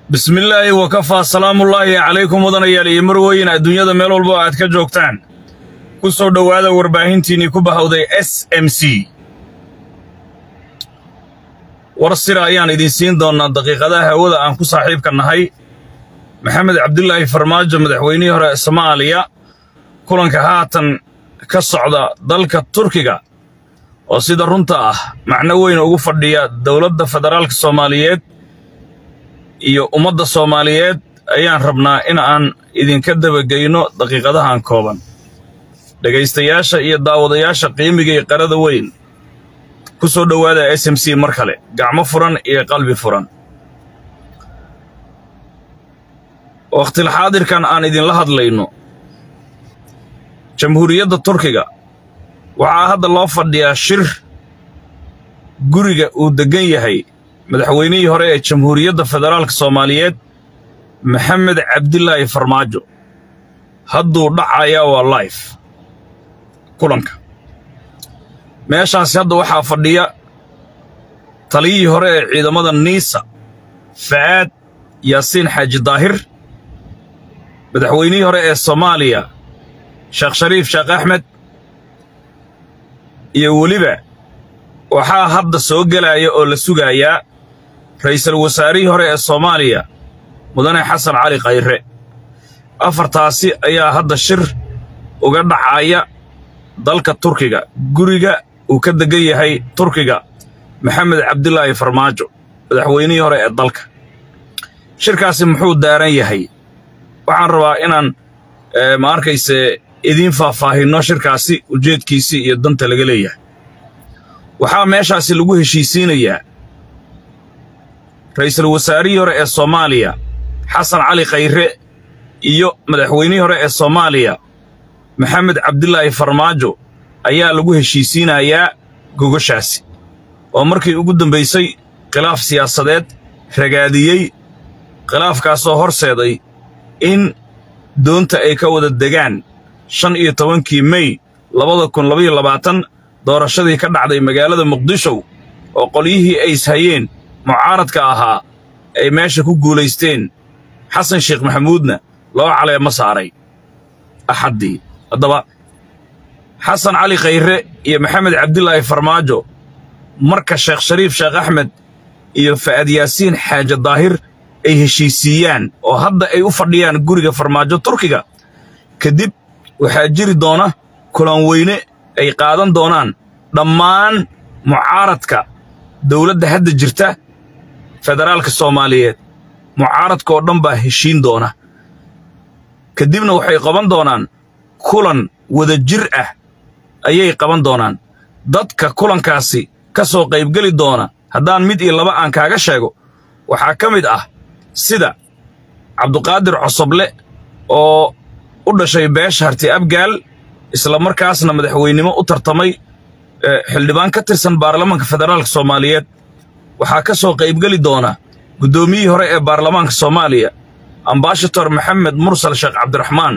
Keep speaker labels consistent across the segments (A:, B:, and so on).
A: bismillaahi wakafaa salaamullaahi calaykum wadanayaal iyo marweyn adduunyada meel walba oo aad ka joogtaan ku soo dhowaada warbaahintiinnii ku bahawday s m c war sira ayaan idiin siin doonnaa daqiiqadaha hawada aan ku saaxiibka nahay maxamed cabdulaahi farmaajo madaxweynihii hore ee soomaaliya kulanka haatan ka socda dalka turkiga oo sida runta ah macno weyn ugu fadhiya dowladda federaalka soomaaliyeed iyo ummadda soomaaliyeed ayaan rabnaa in aan idinka dabageyno daqiiqadahan kooban dhegaystayaasha iyo daawadayaasha qiimiga iyo qarada weyn ku soo dhowaada s m c mar kale gacmo furan iyo qalbi furan wakhtilxaadirkan aan idinla hadlayno jamhuuriyadda turkiga waxaa hadda loo fadhiyaa shir guriga uu deggan yahay madaxweynihii hore ee jamhuuriyadda federaalka soomaaliyeed maxamed cabdilaahi farmaajo hadduu dhacayaa waa laif kulanka meeshaasi hadda waxaa fadhiya taliyihii hore ee ciidamada niisa fa'aad yaasiin xaaji daahir madaxweynihii hore ee soomaaliya sheekh shariif sheekh axmed iyo weliba waxaa hadda soo gelaya oo la sugayaa ra'iisul wasaarihii hore ee soomaaliya mudane xasan cali khayre afartaasi ayaa hadda shir uga dhacaya dalka turkiga guriga uu ka deggan yahay turkiga maxamed cabdilaahi farmaajo madaxweynihii hore ee dalka shirkaasi muxuu daaran yahay waxaan rabaa inaan ma arkayse idiin faahfaahinno shirkaasi ujeedkiisii iyo danta laga leeyahay waxaa meeshaasi lagu heshiisiinayaa ra'iisul wasaarihii hore ee soomaaliya xasan cali khayre iyo madaxweynihii hore ee soomaaliya maxamed cabdilaahi farmaajo ayaa lagu heshiisiinayaa gogoshaasi oo markii ugu dambaysay khilaaf siyaasadeed ragaadiyey khilaafkaasoo horseeday in doonta ay ka wada degaan shan iyo tobankii mey labada kun labaiyo labaatan doorashadii ka dhacday magaalada muqdisho oo qolyihii ay ishayeen mucaaradka ahaa ay meesha ku guulaysteen xasan sheekh maxamuudna loo caleemo saaray axaddii haddaba xasan cali khayre iyo maxamed cabdilaahi farmaajo marka sheekh shariif sheekh axmed iyo fa'ad yaasiin xaaje daahir ay heshiisiiyaan oo hadda ay u fadhiyaan guriga farmaajo turkiga kadib waxaa jiri doona kulan weyne ay qaadan doonaan dhammaan mucaaradka dowladda hadda jirta federaalka soomaaliyeed mucaaradka oo dhan baa heshiin doona kadibna waxay qaban doonaan kulan wada jir ah ayay qaban doonaan dadka kulankaasi ka soo qaybgeli doona haddaan mid iyo laba aan kaaga sheego waxaa ka mid ah sida cabduqaadir cosoble oo u dhashay beesha harti abgaal isla markaasna madaxweynimo u tartamay xildhibaan ka tirsan baarlamaanka federaalka soomaaliyeed waxaa ka soo qaybgeli doona guddoomiyihii hore ee baarlamaanka soomaaliya ambashator maxamed mursal sheekh cabdiraxmaan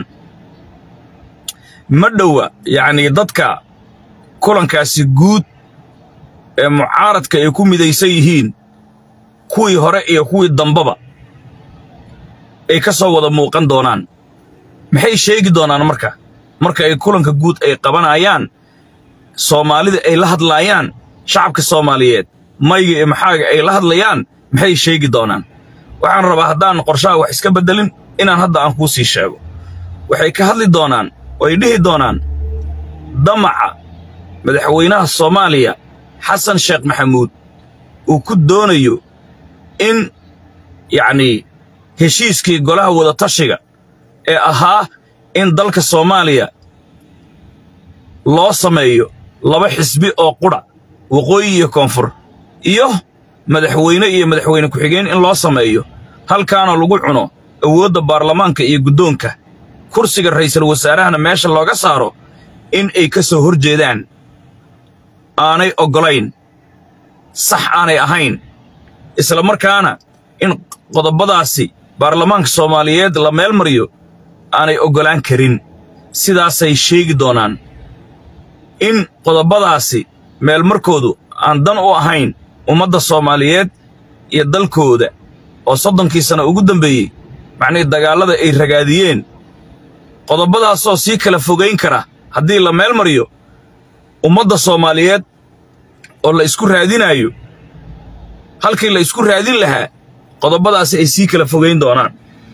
A: ma dhowa yacnii dadka kulankaasi guud ee mucaaradka ay ku midaysan yihiin kuwii hore iyo kuwii dambaba ay ka soo wada muuqan doonaan maxay sheegi doonaan marka marka ay kulanka guud ay qabanayaan soomaalida ay la hadlaayaan shacabka soomaaliyeed mayga iyo maxaaga ay la hadlayaan maxay sheegi doonaan waxaan rabaa haddaan qorshaha wax iska beddelin inaan hadda aan kuu sii sheego waxay ka hadli doonaan oo ay dhihi doonaan damaca madaxweynaha soomaaliya xasan sheekh maxamuud uu ku doonayo in yacnii heshiiskii golaha wadatashiga ee ahaa in dalka soomaaliya loo sameeyo laba xisbi oo qudha waqooyi iyo koonfur iyo madaxweyne iyo madaxweyne ku-xigeen in loo sameeyo halkaana lagu cuno awoodda baarlamaanka iyo guddoonka kursiga ra'iisul wasaarahana meesha looga saaro in ay ka soo hor jeedaan aanay oggolayn sax aanay ahayn isla markaana in qodobadaasi baarlamaanka soomaaliyeed la meel mariyo aanay oggolaan karin sidaasay sheegi doonaan in qodobadaasi meelmarkoodu aan dan u ahayn ummadda soomaaliyeed iyo dalkooda oo soddonkii sano ugu dambeeyey macnihii dagaallada ay ragaadiyeen qodobadaasoo sii kala fogayn kara haddii la meel mariyo ummadda soomaaliyeed oo la isku raadinaayo halkii la isku raadin lahaa qodobadaasi ay sii kala fogayn doonaan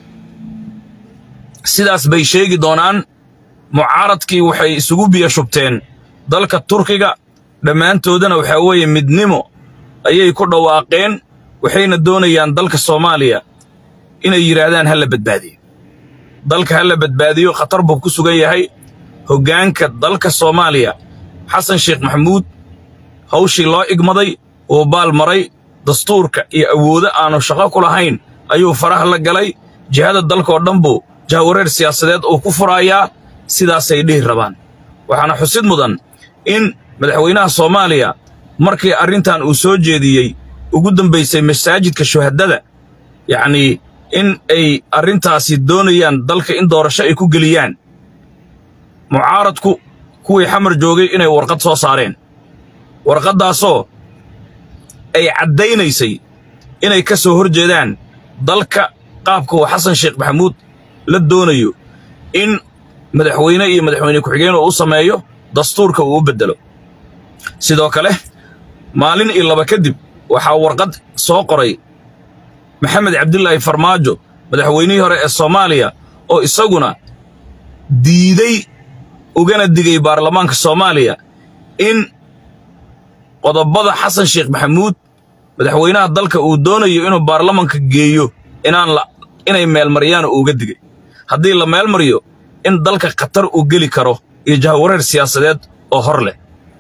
A: sidaas bay sheegi doonaan mucaaradkii waxay isugu biyo shubteen dalka turkiga dhammaantoodana waxaa weeye midnimo ayay ku dhawaaqeen waxayna doonayaan dalka soomaaliya inay yidhaahdaan ha la badbaadiyo dalka ha la badbaadiyo khatar buu ku sugan yahay hoggaanka dalka soomaaliya xasan sheekh maxamuud hawshii loo igmaday uu baal maray dastuurka iyo awoodo aanu shaqo ku lahayn ayuu faraha la galay jihada dalkaoo dhan buu jahawareer siyaasadeed uu ku furaayaa sidaasay dhihi rabaan waxaana xusid mudan in madaxweynaha soomaaliya markii arrintan uu soo jeediyey ugu dambaysay masaajidka shuhadada yacnii in ay arrintaasi doonayaan dalka in doorasho ay ku geliyaan mucaaradku kuwii xamar joogay inay warqad soo saareen warqaddaasoo ay caddaynaysay inay ka soo hor jeedaan dalka qaabka uu xasan sheekh maxamuud la doonayo in madaxweyne iyo madaxweyne ku-xigeen uu u sameeyo dastuurka uu u beddelo sidoo kale maalin iyo laba kadib waxaa warqad soo qoray maxamed cabdilaahi farmaajo madaxweynihii hore ee soomaaliya oo isaguna diiday ugana digay baarlamaanka soomaaliya in qodobada xasan sheekh maxamuud madaxweynaha dalka uu doonayo inuu baarlamanka geeyo inaan la inay meelmariyaan uuga digay haddii la meelmariyo in dalka khatar uu geli karo iyo jahawareer siyaasadeed oo hor leh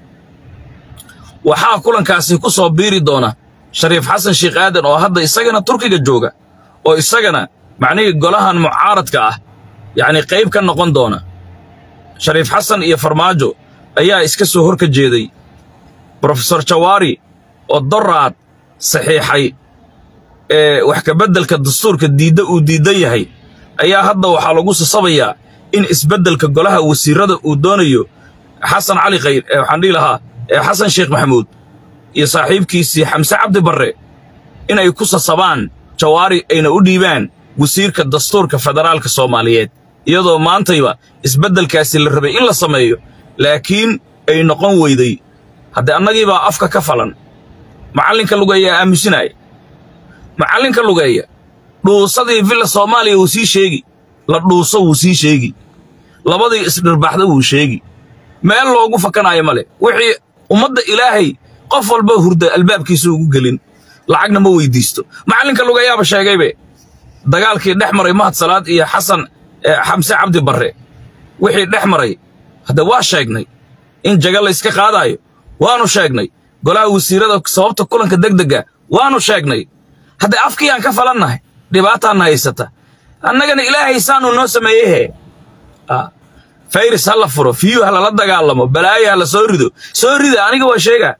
A: waxaa kulankaasi ku soo biiri doona shariif xasan sheekh aadan oo hadda isagana turkiga jooga oo isagana macnihii golahan mucaaradka ah yacnii qayb ka noqon doona shariif xasan iyo farmaajo ayaa iska soo hor ka jeeday brofesor jawaari oo doraad saxiixay ee wax kabeddelka dastuurka diidda uu diiddan yahay ayaa hadda waxaa lagu sasabayaa in isbeddelka golaha wasiirrada uu doonayo xasan cali khayr ee waxaan dhihi lahaa ee xasan sheekh maxamuud iyo saaxiibkiisii xamse cabdi barre inay ku sasabaan jawaari ayna u dhiibaan wasiirka dastuurka federaalka soomaaliyeed iyadoo maantayba isbeddelkaasi la rabay in la sameeyo laakiin ay noqon weyday haddee annagiibaa afka ka falan macallinka lugeeya aamusinaya macallinka lugeeya dhuusadii villa soomaaliya wuu sii sheegi la dhuuso wuu sii sheegi labadii isdhirbaxda wuu sheegi meel loogu fakanaayo male wixii ummadda ilaahay qof walba hurda albaabkiisa ugu gelin lacagna ma weyddiisto macallinka lugeeyaaba sheegaybe dagaalkii dhex maray mahad salaad iyo xasan xamse cabdi barre wixii dhex maray hadde waa sheegnay in jaga layska qaadaayo waannu sheegnay golaha wasiirrada sababta kulanka degdegga waannu sheegnay haddee afkiiyaan ka falannahay dhibaataanna haysata annagana ilaahay saanuu noo sameeyehe fayris ha la furo fiyuu ha lala dagaalamo balaayo ha la soo rido soo rida aniga waa sheegaa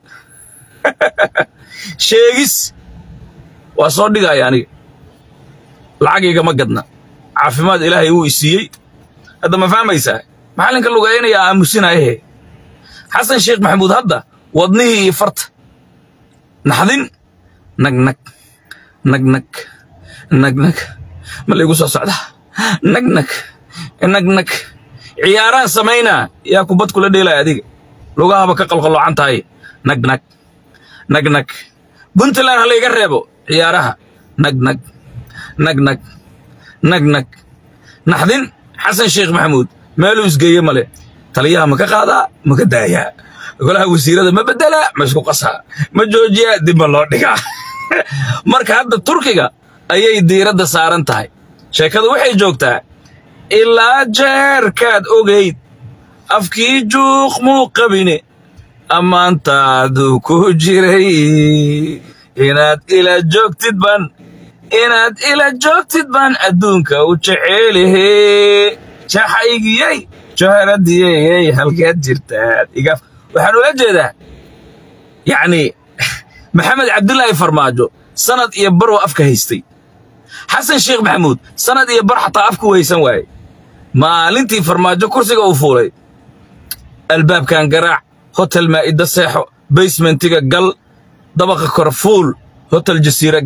A: sheegis waa soo dhigaya aniga lacag igama gadna caafimaad ilaahay wuu isiiyey hadda ma fahmaysaa maxallinka lugeeyanaya aamusinayahe xasan sheekh maxamuud hadda wadnihii iyo farta naxdin nagnag nagnag nagnag ma laygu soo socda nagnag nagnag ciyaaraan samaynaa yaa kubad kula dheelaya adiga lugahaba ka qalqalloocan tahay nagnag nagnag puntland ha layga reebo ciyaaraha nagnag nagnag nagnag naxdin xasan sheekh maxamuud meeluu isgeeye male taliyaha ma ka qaadaa ma ka daayaa golaha wasiirada ma beddelaa ma isku qasaa ma joojiyaa dib ma loo dhigaa marka hadda turkiga ayay diiradda saaran tahay sheekadu waxay joogtaa ilaa jeerkaad ogayd afkii juuq muu qabine ammaantaadu ku jiray inaad ila joogtid baan inaad ila joogtid baan adduunka u jeceelahe jaxaygiyey joharadiyey halkeed jirtaad igaaf waxaan ula jeedaa yacnii maxamed cabdilaahi farmaajo sanad iyo baruu afka haystay xasan sheekh maxamuud sanad iyo bar xataa afku haysan waaye maalintii farmaajo kursiga uu fuulay albaabkan garaac hotel maa'ida seexo basementiga gal dabaqa kor fuul hotel jasiire gal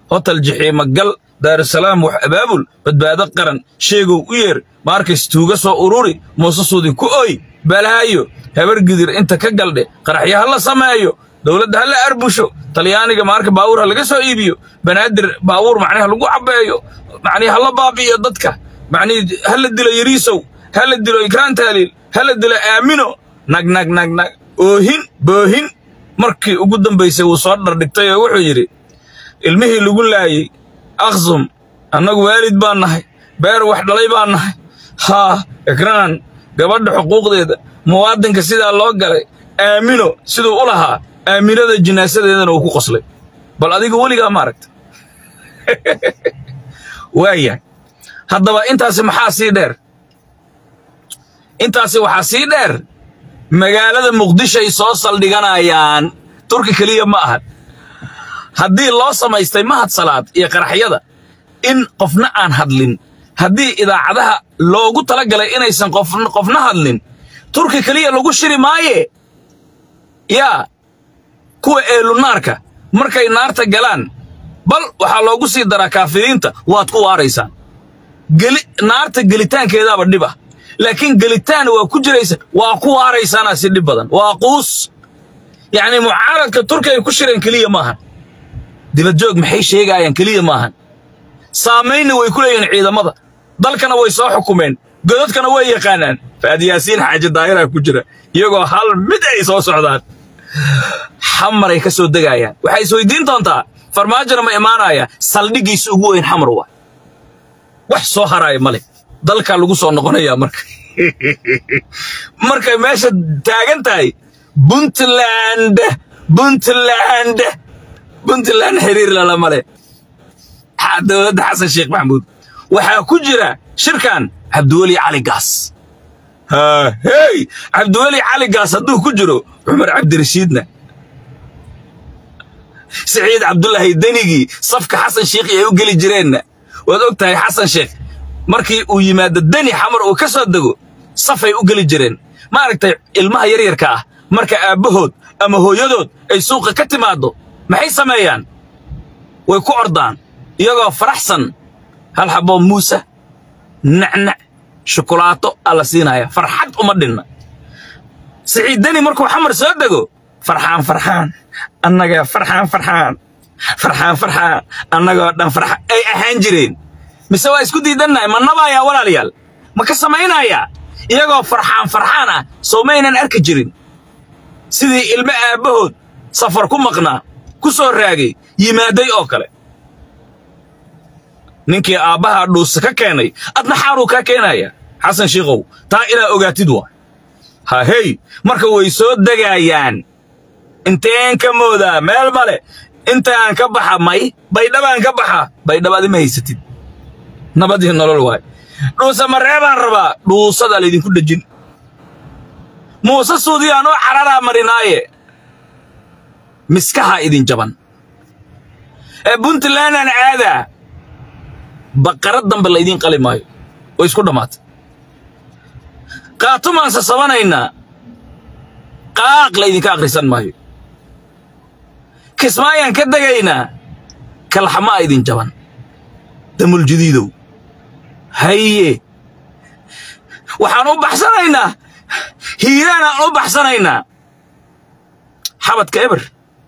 A: hotel jixiima gal daarusalaam wax abaabul badbaado qaran sheegow u yeer maarkays tuuga soo ururi muuse suudi ku oy balaayo habar gidir inta ka galdhe qaraxyo ha la sameeyo dowladda ha la arbusho talyaaniga maarka baawur ha laga soo iibiyo banaadir baawuur macnihi ha lagu cabbeeyo macnihi ha la baabi'iyo dadka macnihi ha la dilo yariisow ha la dilo ikraan taaliil ha la dilo aamino nag nag nag nag oohin boohin markii ugu dambaysay wuu soo dhardhigtay oo wuxuu yidhi ilmihii lagu laayey akhsum annagu waalid baan nahay beer wax dhalay baan nahay haa ikraan gabadha xuquuqdeeda muwaadinka sidaa loo galay aamino siduu u lahaa aaminada jinaasadeedana uu ku qoslay bal adiga weligaa ma aragta waayahay haddaba intaasi maxaa sii dheer intaasi waxaa sii dheer magaalada muqdishoay soo saldhiganayaan turki keliya ma ahan haddii loo samaystay mahad salaad iyo qaraxyada in qofna aan hadlin haddii idaacadaha loogu tala galay inaysan qofna hadlin turki keliya lagu shiri maaye yaa kuwa eelunaarka markay naarta galaan bal waxaa loogu sii daraa kaafiriinta waad ku waaraysaan naarta gelitaankeedaaba dhib ah laakiin gelitaan waa ku jiraysa waa ku waaraysaanaa si dhib badan waa quus yacnii mucaaradka turki ay ku shireen keliya maahan dibadjoog maxay sheegaayaan keliya maahan saamaynna way ku leeyihiin ciidamada dalkana way soo xukumeen godadkana way yaqaanaan faad yaasiin xaaji daayiraa ku jira iyagoo hal mid ay soo socdaan xamaray ka soo degaayaan waxay isweydiin doontaa farmaajona ma imaanaya saldhiggiisa ugu weyn xamar waa wax soo haraaya male dalkaa lagu soo noqonayaa marka markay meesha taagan tahay puntland puntland puntland xiriir lala male dowladda xasan sheekh maxamuud waxaa ku jira shirkan cabdiweli cali gaas hey cabdiweli cali gaas hadduu ku jiro cumar cabdirashiidna siciid cabdulaahi denigii safka xasan sheekh ay u geli jireenna waad og tahay xasan sheekh markii uu yimaado deni xamar uu ka soo dego safay u geli jireen maaragtay ilmaha yaryarka ah marka aabbahood ama hooyadood ay suuqa ka timaaddo maxay sameeyaan way ku ordaan iyagoo faraxsan hal xaboo muuse nacnac shukulaato aa la siinaya farxad uma dhinna siciid deni markuu xamar soo dego farxaan farxaan annaga farxaan farxaan farxaan farxaan annagoo dhan farxaan ay ahaan jireen mise waa isku diidannahay ma nabaayaa walaalayaal ma ka samaynayaa iyagoo farxaan farxaan ah soo maynan arki jirin sidii ilmo aabbahood safar ku maqnaa ku soo raagay yimaaday oo kale ninkii aabbahaa dhuusa ka keenay adna xaaruu kaa keenaya xasan shiikow taa inaa ogaatid waa ha hey marka way soo degaayaan inteen ka moodaa meel male intaan ka baxa may baydhabaan ka baxa baydhabaadi ma haysatid nabadii nolol waay dhuusa mareebaan rabaa dhuusadaa laydinku dhejin muuse suudiyaan u cararaa marinaaye miskahaa idin jaban ee puntlandaan aadaa baqarad dambe laydiin qali maayo oo isku dhammaatay qaatumaan sasabanaynaa qaaq laydinka akhrisan maayo kismaayaan ka degaynaa kalxamaa idin jaban damuljadiidow haye waxaan u baxsanaynaa hiiraanaan u baxsanaynaa xabadka eber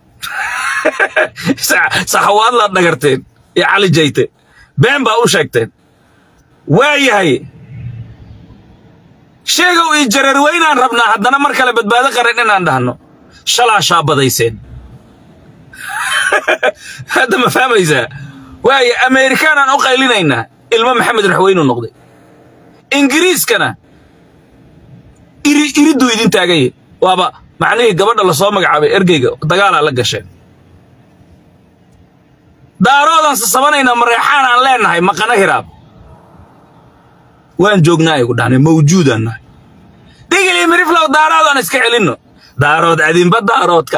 A: saxawaad laad dhagarteen iyo cali jayte been baa u sheegteen waa yahay sheegow ii jareer weynaan rabnaa haddana mar kale badbaado qaran inaan dhahno shalaa shaabadayseen hadda ma fahmaysaa waaye ameerikaanaan u qaylinaynaa ilmo maxamed raxweynuu noqday ingiriiskana iri iridduu idin taagaye waaba macnihii gabadha la soo magacaabay ergeyga dagaalaa la gasheen daaroodaan sasabanaynaa mareexaan aan leennahay maqana hiraab waan joognaa ay ku dhahnay mawjuudaan nahay dhigilii miriflow daaroodaan iska celinno daarood adinba daaroodka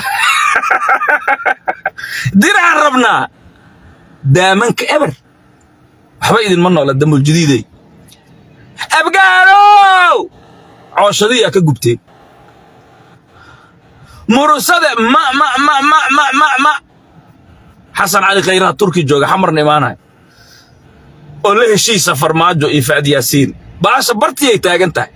A: diraan rabnaa daamanka eber waxba idinma noola damuljadiiday abgaalow cooshadiyaa ka gubteen murusade ma ma ma ma ma ma ma xasan cali khayraha turki jooga xamarna imaanaya oo la heshiisa farmaajo iyo fa'ad yaasiin baasha bartiyay taagan tahay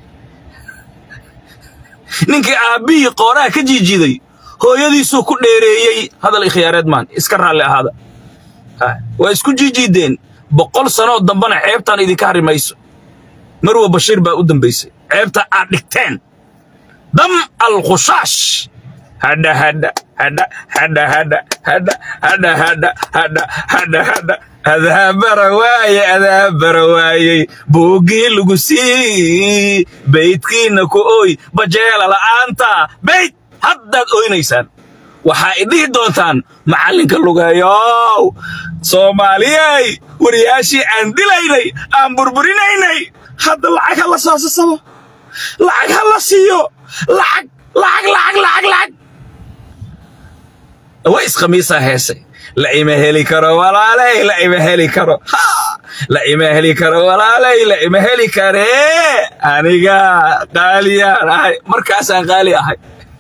A: ninkii aabbihii qooraha ka jiijiiday hooyadiisuu ku dheereeyey hadal ikhyaareed maan iska raalli ahaada waa isku jiijiideen boqol sanoo dambana ceebtaan idinka hari mayso marwa bashiir baa u dambaysay ceebta aad dhigteen dam alkhusaash hadha hadha hadha hadha hadha hadha hadha hadha hadha hadha hadha adaa bara waaye adaa bara waayey buuggii lagu sii baydkiinna ku ooy bajeela la'aanta bayd haddaad oynaysaan waxaa idhihi doontaan macallinka lugeeyow soomaaliyey wariyaashii aan dilaynay aan burburinaynay hadda lacag ha la soo sasabo lacag ha la siiyo lacag lacag lacag lacag lacag waa iskhamiisaa heesay la ima heli karo walaaley la ima heli karo la ima heli karo walaaley la ima heli karee aniga qaaliyaan ahay markaasaan qaali ahay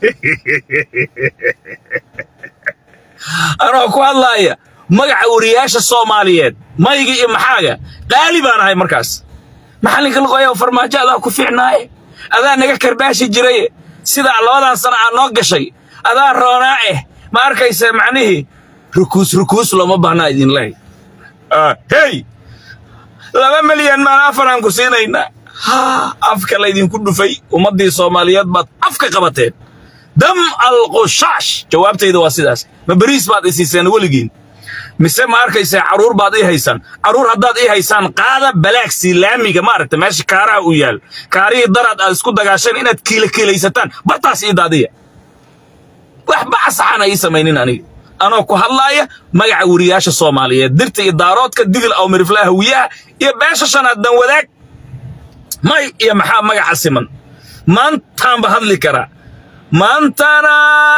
A: anoo ku hadlaaya magaca wariyaasha soomaaliyeed mayga iyo maxaaga qaali baan ahay markaas maxallinka luqoya farmaajo adaa ku fiicnaaye adaa naga karbaashi jiraye sidaa labadan sana aad noo gashay adaa roonaa eh ma arkaysa macnihii rukuus rukuus looma baahnaa idin lehay hey laba milyan maan afaraan ku siinaynaa afka laydinku dhufay ummaddii soomaaliyeed baad afka qabateen dam alqushaash jawaabtayda waa sidaas ma beriis baad i siiseen weligiin mise ma arkaysaa carruur baad ii haysaan carruur haddaad ii haysaan qaada balaagsii laamiga maaragta meesha kaaraha u yaal kaarihii daraad aad isku dagaasheen inaad kiila kiilaysataan bartaas ii daadiya wax bacasaxaan ii samaynin aniga anoo ku hadlaaya magaca weriyaasha soomaaliyeed dirta iyo daaroodka digil aw miriflaha hawiyaha iyo beesha shanaad dan wadaag may iyo maxaa magaca siman maantaanba hadli karaa maantana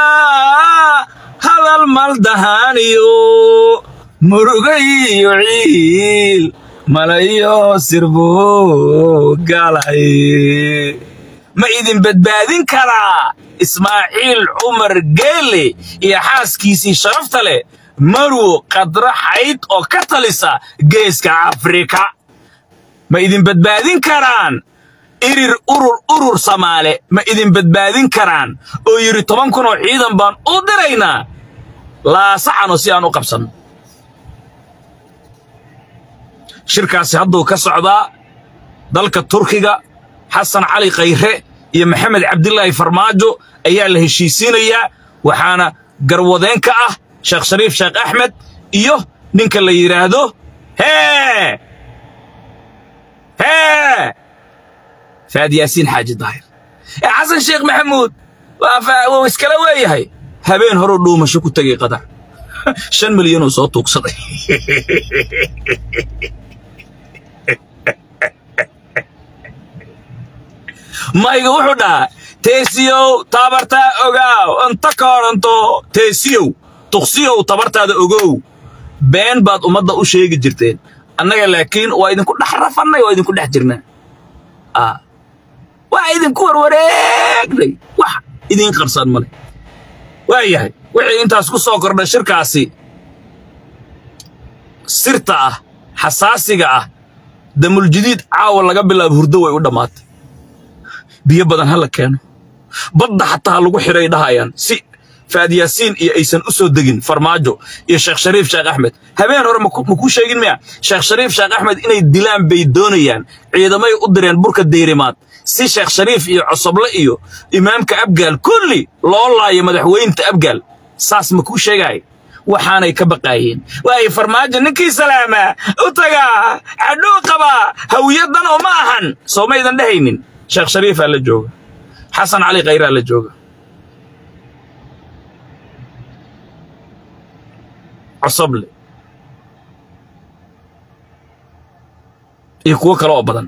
A: hadal maldahaaniyo murugayiyo ciil malayo sirbo galay ma idin badbaadin karaa ismaaciil cumar geele iyo xaaskiisii sharafta leh marwo qadra xayd oo ka talisa geeska afrika ma idin badbaadin karaan irir urur urur samaale ma idin badbaadin karaan oo yidhi toban kun oo ciidan baan u diraynaa laasaxano si aan u qabsanno shirkaasi hadduu ka socdaa dalka turkiga xasan cali khayre iyo maxamed cabdilaahi farmaajo ayaa la heshiisiinayaa waxaana garwadeen ka ah sheekh shariif sheekh axmed iyo ninka la yidhaahdo hee hee faad yaasiin xaaji daahir ee xasan sheekh maxamuud wuu iskala weeyahay habeen horuu dhuumasho ku tegay qadar shan milyanuu soo tuugsaday mayga wuxuu dhahaa teesiyow tabartaa ogaaw inta kooranto teesiyow tuqsiyow tabartaada ogow been baad ummadda u sheegi jirteen annaga laakiin waa idinku dhex rafannay waa idinku dhex jirnaa waa idinku warwareegnay wax idiin qarsan male waa yahay wixii intaas ku soo kordhay shirkaasi sirta ah xasaasiga ah damuljadiid caawa laga bilaabo hurdo way u dhammaatay biyo badan ha la keeno badda xataa ha lagu xidhay dhahayaan si faad yaasiin iyo aysan u soo degin farmaajo iyo sheekh shariif sheekh axmed habeen hore ma kuu sheegin miya sheekh shariif sheekh axmed inay dilaan bay doonayaan ciidamay u direen burka deyrimaad si sheekh shariif iyo cosoble iyo imaamka abgaal kulli loo laayo madaxweynta abgaal saas ma kuu sheegaay waxaanay ka baqaayeen waay farmaajo ninkii salaamaa u tagaa cadhuu qabaa hawiyadan oo ma ahan soo maydan dhehaynin sheekh shariifaa la jooga xasan cali khayraa la jooga cosoble iyo kuwo kale oo badan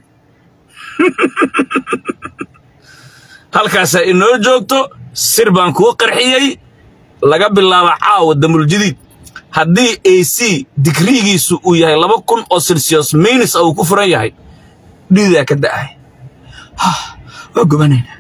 A: halkaasaa inoo joogto sir baan kuu qarxiyey laga bilaabo caawa damuljadiid haddii a c digriigiisu uu yahay laba kun oo silsiyos maynis uu ku furan yahay dhiidaa ka da'ay waa gubanaynaa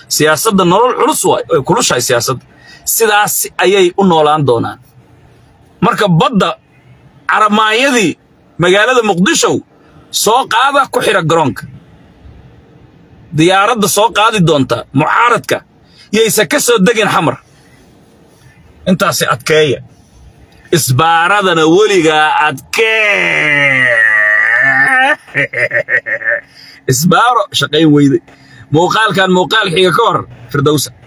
A: siyaasadda nolol culus waay way kulushahay siyaasadda sidaas ayay u noolaan doonaan marka badda caramaanyadii magaalada muqdisho soo qaada ku xidha garoonka diyaaradda soo qaadi doonta mucaaradka yaysa ka soo degin xamar intaasi adkeeya isbaaradana weligaa adkee isbaaro shaqayn weyday muuqaalkan muuqaal xiga ka hor firdowsa